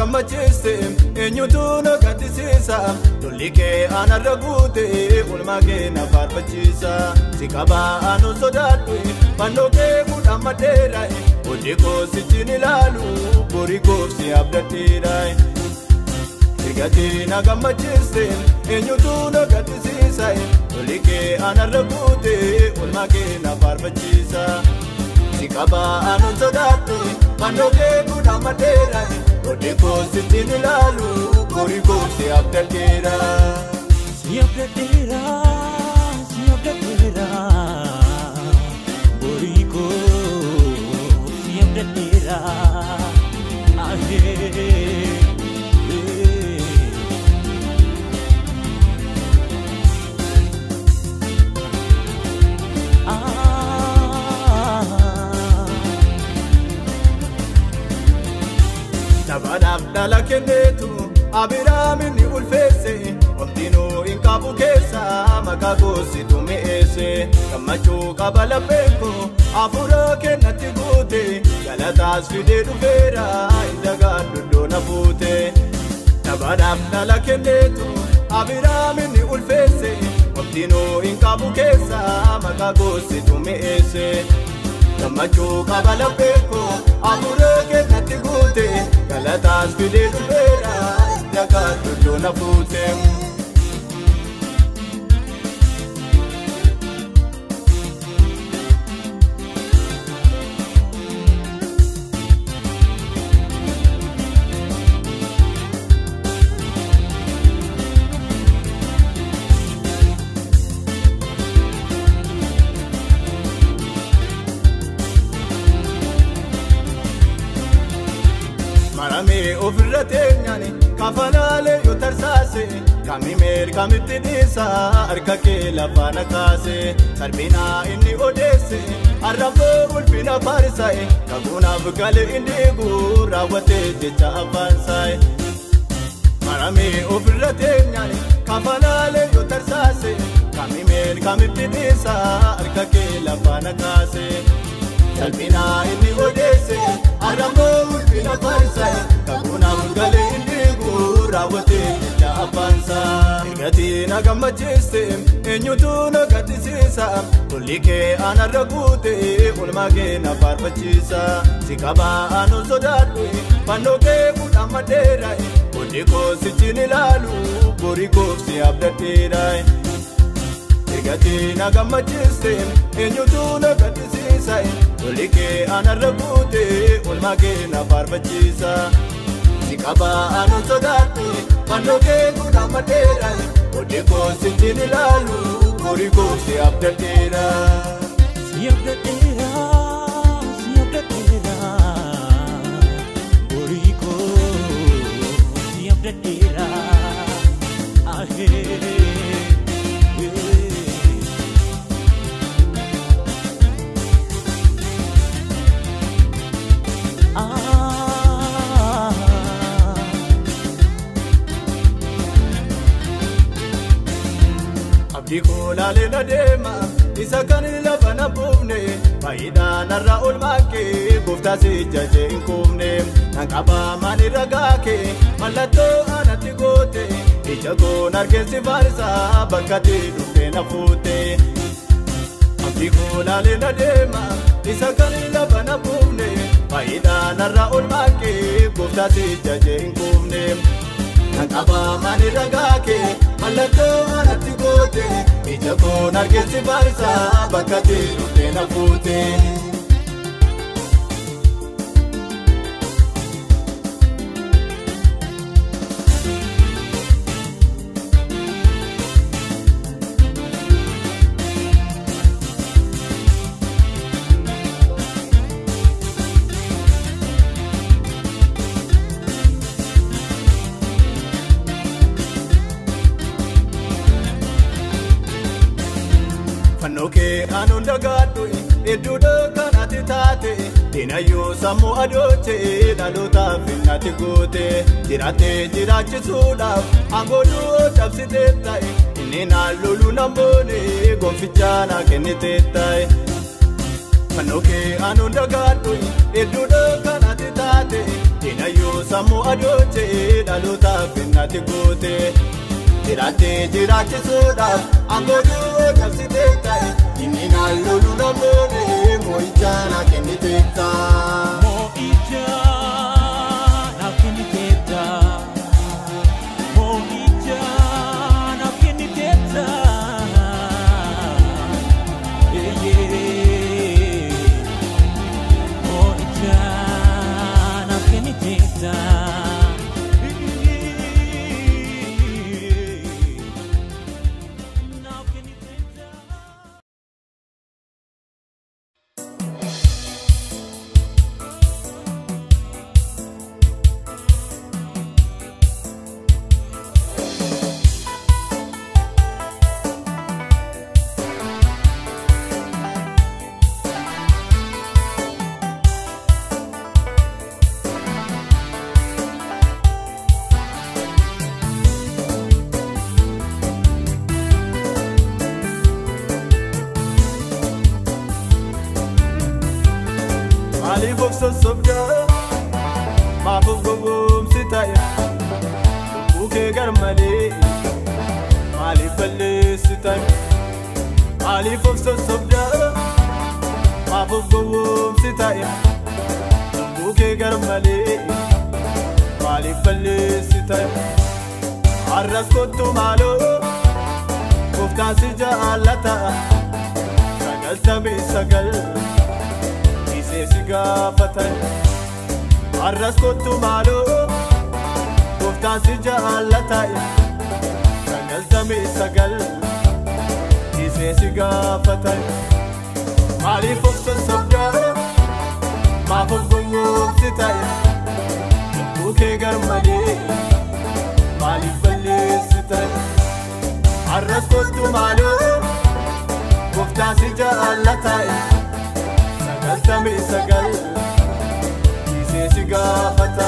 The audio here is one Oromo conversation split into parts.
gammachiiste eenyutu na gaddisiisa lolli kee anarra guute ulmaa kee na faarfachiisa si qabaa anu sodaadhu fannoo kee fuudhaan madheera hojii koo sichiin ilaalu borii koofsi abdadheera. Ergatii na gammachiiste eenyutu na gaddisiisa lolli kee anarra guute ulmaa kee na faarfachiisa. Si qabaa anu sodaadhu fannoo kee fuudhaan madheera hojii koo sichiin ilaalu borii koofsi abdadheera. Si abdadheera, si abdadheera, borii koo si abdadheera. Ahee. Ah. Taphaadhaaf dhala kenneetu Abiraami ni ulfeesse Omdiinuu hin qabu keessa maqaa goositu mi'eesse Gammachuu qaba lapheenko hafuura kennatti guute Galataas fidee dhufeera inda gaaddoddoo na fuute Taphaadhaaf dhala kenneetu Abiraami ni ulfeesse Omdiinuu hin qabu keessa maqaa goositu mi'eesse gammachuu qaba lapheeko hafuura kennatti guute galataas fidee dhufeera dhagaa doddoo na fuute. maramee ofirra teenyani kafanaalee yoo tarsaase kamimeer kamitti dhiisa harka kee lafaana kaase sarbinaa inni odeesse arraboo ulfina faarisa'e kakuunaaf galee inni eeguu raawwatee jecha afaansaa'e. maramee ofirra teenyani kafanaalee yoo tarsaase kamimeer kamitti dhiisa harka kee lafaana kaase. Salphinaa inni odeesse arraboo ulfina faarisa'e kakuunaaf galee inni eeguu raawwatee jecha afaansaa. Ergatii na gammachiiste eenyutu na gaddisiisa lolli kee anarra guute ulmaa kee na faarfachiisa. Si qabaa anu sodaadhu fannoo kee fuudhaan madheera hojii koo sichiin ilaalu borii koofsi abdadheera. Ergatii na gammachiiste eenyutu na gaddisiisa lolli kee anarra guute ulmaa kee na faarfachiisa. Si qabaa anu sodaadhu fannoo kee fuudhaan madheera hojii koo sichiin ilaalu borii koofsi abdadheera. Si abdadheera, si abdadheera, borii koo si abdadheera. Ahee. Ah. Abdii koo laalee na deema isa kan lafa na buufne faayidaa narraa oolmaa kee gooftaa si jajee hin kuufne nan qabaa maani ragaa kee mallattoo anatti goote ija koon argeessi faarisaa bakka ati dhuftee na fuute. Abdii koo laalee na deema isa kan lafa na buufne faayidaa narraa oolmaa kee gooftaa si jajee hin kuufne. Kan qabaa maani ragaa kee mallattoo anatti goote ija koon argeessi faarisaa bakka ati dhuftee na fuute. Fannoo kee anuun dagaadhu hedduudha kanatti taate Dinayyuu sammuu adoochee dhalootaaf natti goote Jiraattee jiraachisuudhaaf aangooduu cabsitee ta'e Inni naan loluu nan boone gonfichaa naa kennitee ta'e Fannoo kee anuun dagaadhu hedduudha kanatti taate Dinayyuu sammuu adootee dhalootaaf kennate goote. Jiraattee jiraachisuudhaaf angooduu qabsitee ta'e. Inni naannoo lula boonee moo'ichaa na kennitee ta'a. Mo'icha naaf kenniteetta. Mo'icha naaf kenniteetta. Eeyyee. Mo'icha naaf kenniteetta. Naaf kenniteetta. Maaliif of sossobdaa? Maaf of gowwoomsi ta'e? Buukee gar malee maaliif balleessi ta'e? Maaliif of sossobdaa? Maaf of gowwoomsi ta'e? Buukee gar malee maaliif balleessi ta'e? Har'as kottu maaloo gooftaan si jaallata sagaltamii sagal. Isee si gaafatan har'as kottu maaloo gooftaan si jaallata sagaltamii sagal isee si gaafatan maaliif of sossobdaa maaf of gowwoomsi ta'e lubbuu kee gar malee maaliif balleessi ta'e har'as kottu maaloo gooftaan si jaallata sagaltamii sagal isee si gaafata.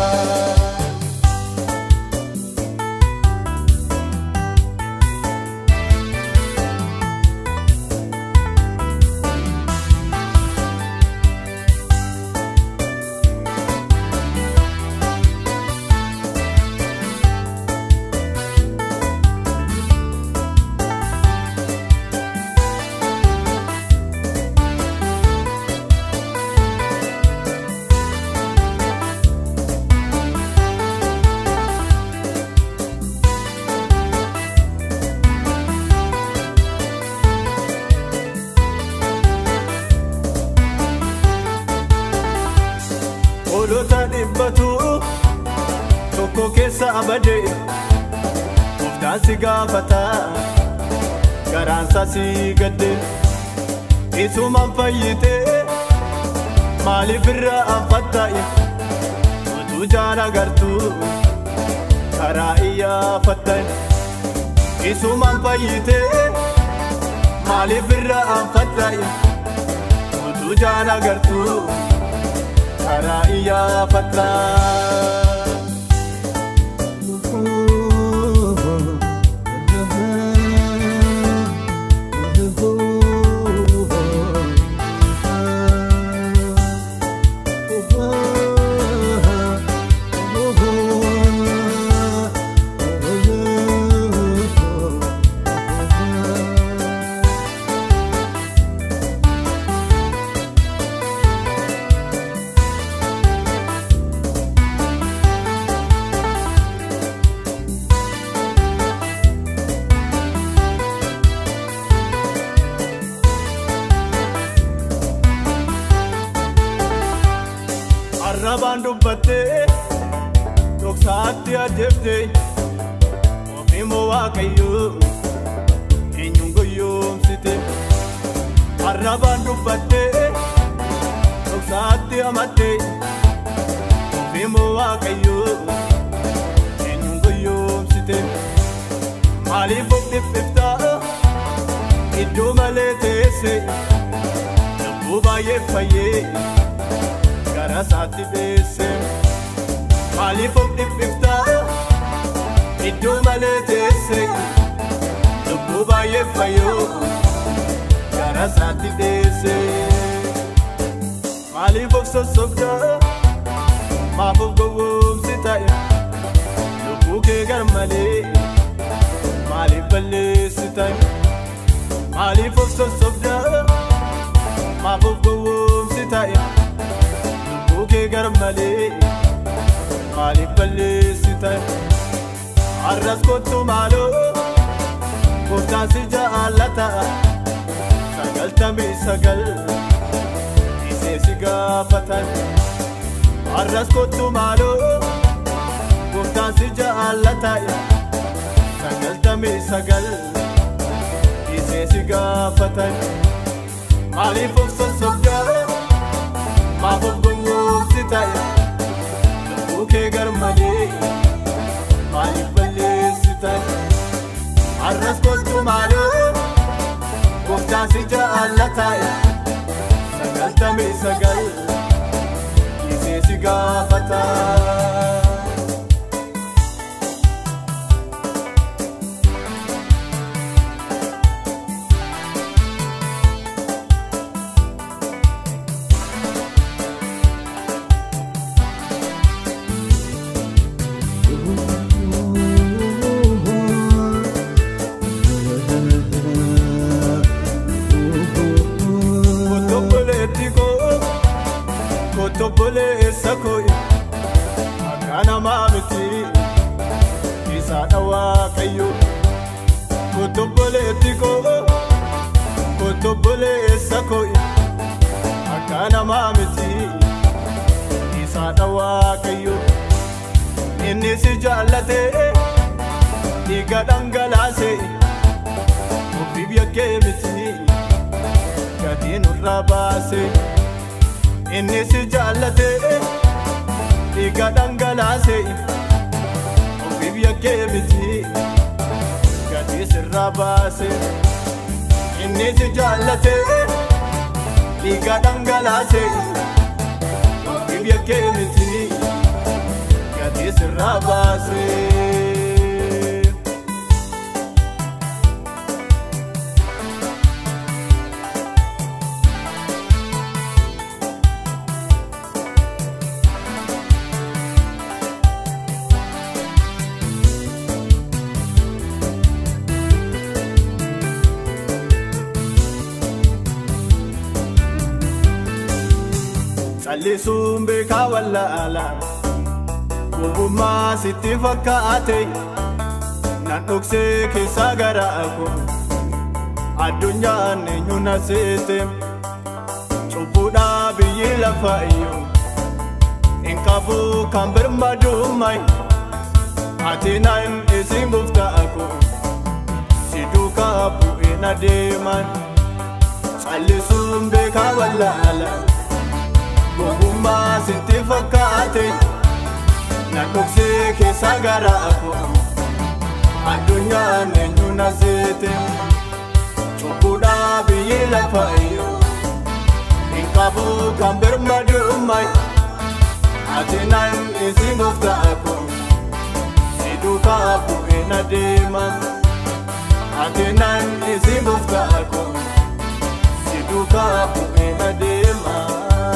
Hoolota dhibbatu tokko keessa abade gooftaan si gaafata garaansa si gadde isumaan fayyite maaliif irra anfatta utuu jaan agartu karaa iyyaafatta isumaan fayyite maaliif irra anfatta utuu jaan agartu. karaa iyyaafatta. arrabaan dubbattee dhoksaatti ajjeefte ofiimoo waaqayyoo eenyuun goyoomsite arrabaan dubbattee dhoksaatti amatte ofiimoo waaqayyoo eenyuun goyoomsite maaliif of dhiphiftaa iddoo malee teesse lubbuu baay'ee fayyee gara isaatti beesse maaliif of dhiphiftaa iddoo malee teesse lubbuu baay'ee fayyoo gara isaatti deesse maaliif of sossobdaa maafuuf gowwoomsi ta'e lubbuu kee gar malee maaliif balleessi ta'e maaliif of sossobda maafuuf gowwoomsi ta'e lubbuu kee gar malee maaliif balleessi ta'e arras kottu maaloo gooftaan si jaallata sagaltamii sagal isee si gaafatan arras kottu maaloo gooftaan si jaallata sagaltamii sagal isee si gaafatan maaliif of sossobda maaf of gowwoomsi ta'e lubbuu kee gar malee maaliif balleessi ta'e arras kottu maaloo gooftaan si jaallata sagaltamii sagal isee si gaafata. Kotobboleetti koo kotobboleessa koo akka namaa miti isaadha waaqayyo kotobboleetti koo kotobboleessa koo akka namaa miti isaadha waaqayyo inni si jaallate dhiiga dhangalaase ofiif yakkee miti gatii nurraa baase inni si jaallate dhiiga dhangalaase ofiif yakkee miti gatii sirraa baase inni si jaallate dhiiga dhangalaase ofiif yakkee miti gatii sirraa baase. callisuun beekaa wallaala gowwummaa sitti fakkaate nan dhoksee keessaa garaa koo addunyaan eenyu na seete cubbuudhaa biyyi lafa iyyuu hin qabu kan birmaduumay ati nan isin gooftaa koo si duukaa bu'een adeeman callisuun beekaa wallaala. gowwummaa sitti fakkaate na dhoksee keessa garaa koo addunyaan eenyu na seete cubbuudhaa biyyi lafa iyyuu hin qabu kan birmaduumay ati nan isin gooftaa koo si duukaa bu'een adeeman ati nan isin gooftaa koo si duukaa bu'een adeeman.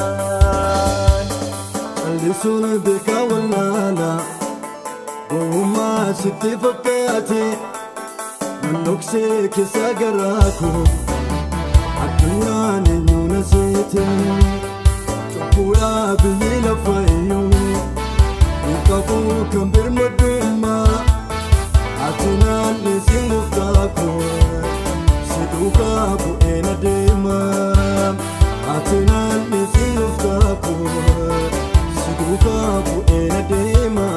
Callisuun beekaa wallaala gowwummaa sitti fakkaate nan dhoksee keessa garaa koo addunyaan eenyu na seete cubbuudhaa biyyi lafa iyyuu hin qabu kan birmadummaa ati naan isin gooftaa koo si duukaa bu'een adeema ati naan isin gooftaa koo si duukaa bu'een adeema.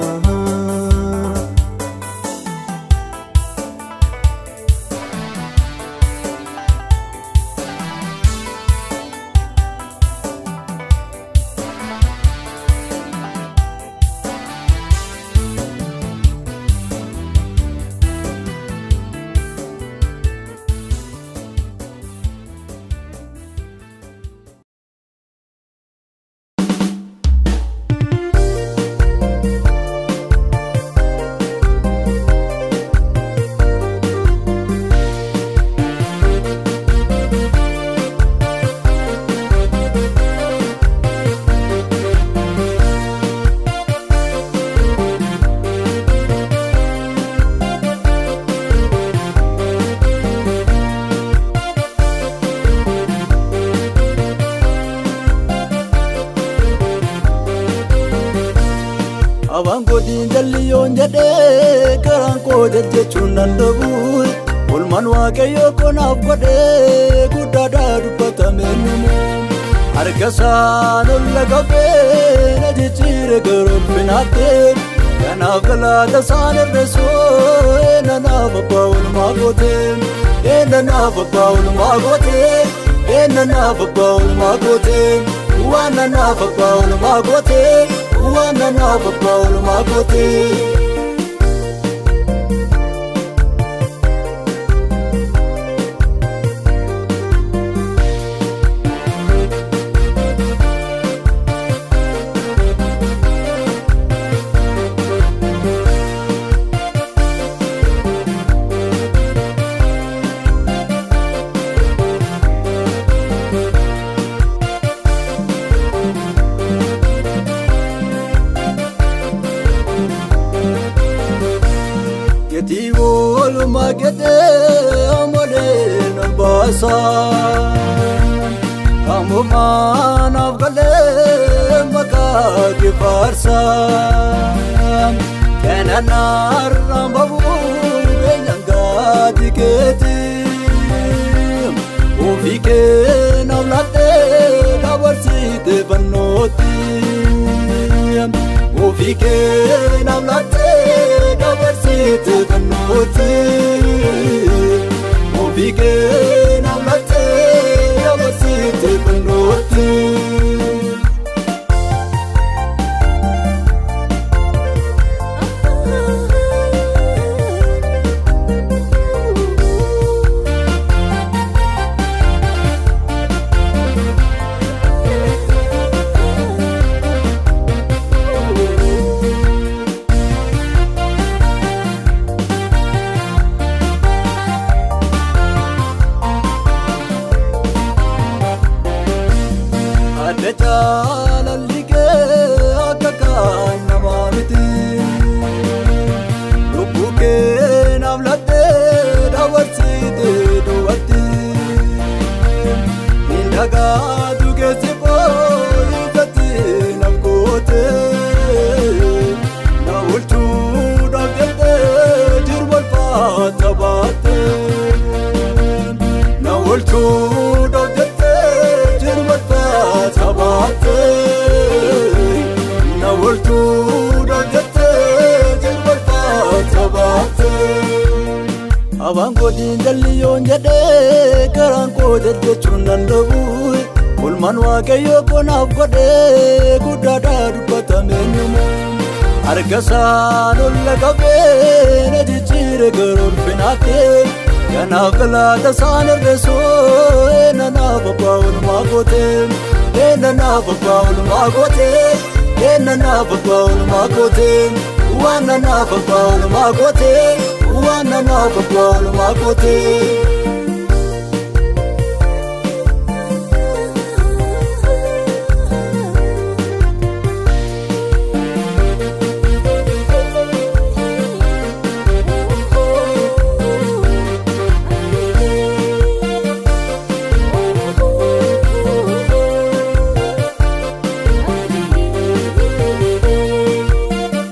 jalliyoon jedhee karaan koo jechuun danda'u Olmaan waaqayyoo konaaf godhee guddaadhaa dubbatame namu Harkasaan ol lagabee na jijjiire gara ulfinaatti Kanaaf galaata isaan irreessoo eenanaaf abbaa olmaa gootee eenanaaf abbaa olmaa gootee eenanaaf abbaa olmaa gootee waananaaf abbaa olmaa gootee waananaaf abbaa olmaa gootee. Gatii oolmaa gadhee amolee na baasa. Ammumaa naaf galee maqaa kee faarsa. Keenanaarraan babuu eenyaan gaati keeti. Ofii kee naaf laattee dabarsite fannooti. Ofii kee naaf laattee dabarsite fannooti. Ofii kee naaf laattee dabarsite fannooti. Adda jaalalli kee akka kan namaa miti. Lubbuu kee naaf laattee dabarsite duwwaatti. Indagaatu keessi koo ijatti naaf goote. Na oolchuudhaaf jettee jirma ulfaata baatte. Na oolchuudhaaf jettee jirma ulfaata baatte. Na oolchuudhaaf jettee jirma ulfaata baatte. Abaan kootiin jalliyoon jedhee karaan koo jechuun danda'u. Olmaan waaqayyoo konaaf godhee guddaadhaa dubbatame namu. Harkasaan ol lagabee na jijjiire gara ulfinaatti. Kanaaf galaata isaan irreessoo eenanaaf abbaa olmaa gootee eenanaaf abbaa olmaa gootee eenanaaf abbaa olmaa gootee waananaaf abbaa olmaa gootee waananaaf abbaa olmaa gootee.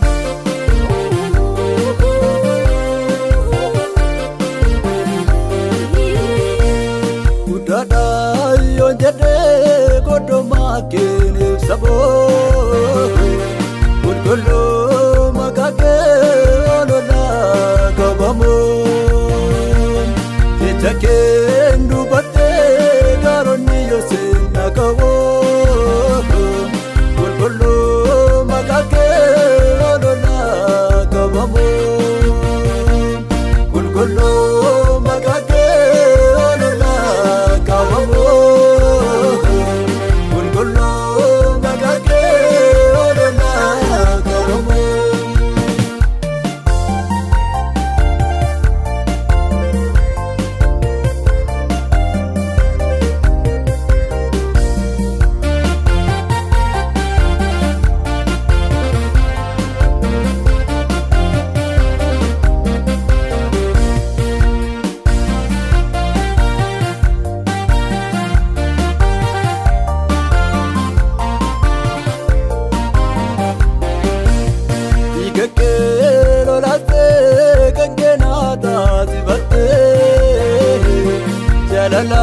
Oh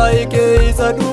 hiikee isa duuba